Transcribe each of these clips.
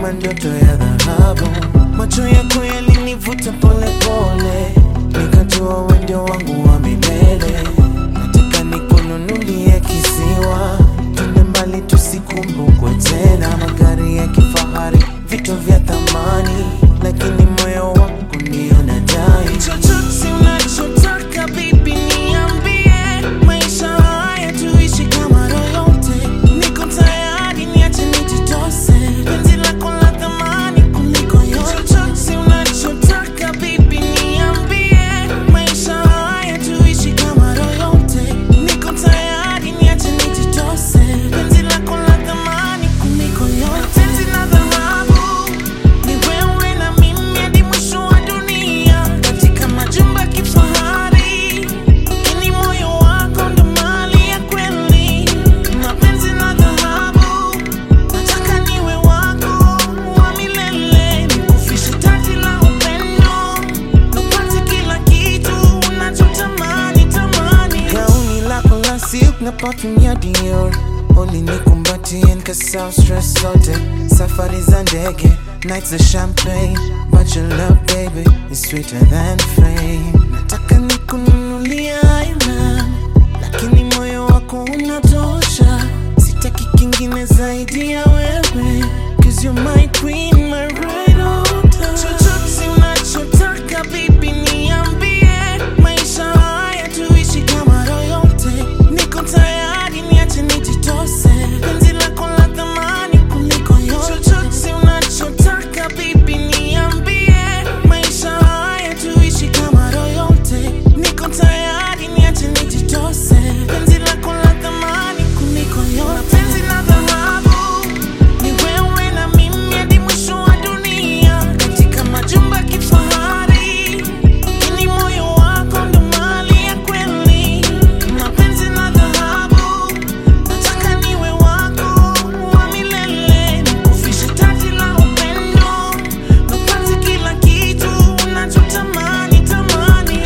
kama ndoto ya dhahabu. Macho yako yalinivuta polepole, nikajua wewe ndio wangu wa milele. Nataka nikununulie kisiwa, twende mbali tusikumbukwe tena. Magari ya kifahari, vitu vya thamani, lakini moyo wako ndio nadai. Chochote unachotaka baby, niambie. Maisha haya tuishi kama royote, niko tayari, niache nijitose. Penzi lako la thamani kuliko yote. Chochote unachotaka baby, niambie. Maisha haya tuishi kama royote, niko tayari, niache nijitose. Penzi lako la thamani kuliko yote. Penzi la dhahabu ni wewe na mimi hadi mwisho wa dunia, katika majumba ya kifahari. Lakini moyo wako ndo mali ya kweli, mapenzi na dhahabu. Nataka niwe wako wa milele, nikufishe taji la upendo, nipate kila kitu unachotamani tamani. Gauni lako la silk na perfume ya Dior ulinikumbatia nikasahau stress zote, safari za ndege, nights za champagne, but your love baby is sweeter than fame. Nataka nikununulia island, lakini moyo wako unatosha, sitaki kingine zaidi ya wewe, cause you're my queen, my right order. Chochote unachotaka baby, niambie, maisha haya tuishi kama royote, niko tayari, niache nijitose, penzi lako la thamani kuliko yote. Chochote unachotaka baby, niambie, maisha haya tuishi kama royote, niko tayari, niache nijitose, penzi lako la thamani kuliko yote. Penzi la dhahabu ni wewe na mimi hadi mwisho wa dunia, katika majumba ya kifahari. Lakini moyo wako ndo mali ya kweli, mapenzi na dhahabu. Nataka niwe wako wa milele, nikufishe taji la upendo, nipate kila kitu unachotamani tamani,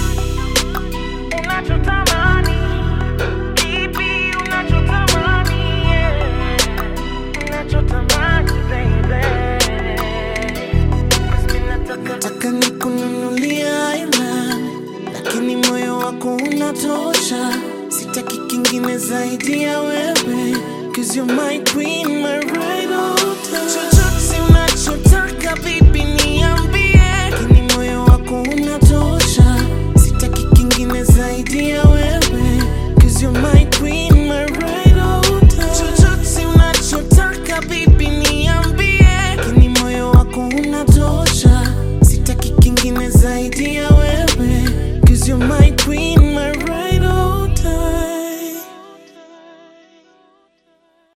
unachotamani Baby, unachotamani, yeah. Unachotamani, baby. Basi mimi nataka- Nataka nikununulia island, lakini moyo wako unatosha, sitaki kingine zaidi ya wewe, cause you're my queen, my right order. Chochote unachotaka baby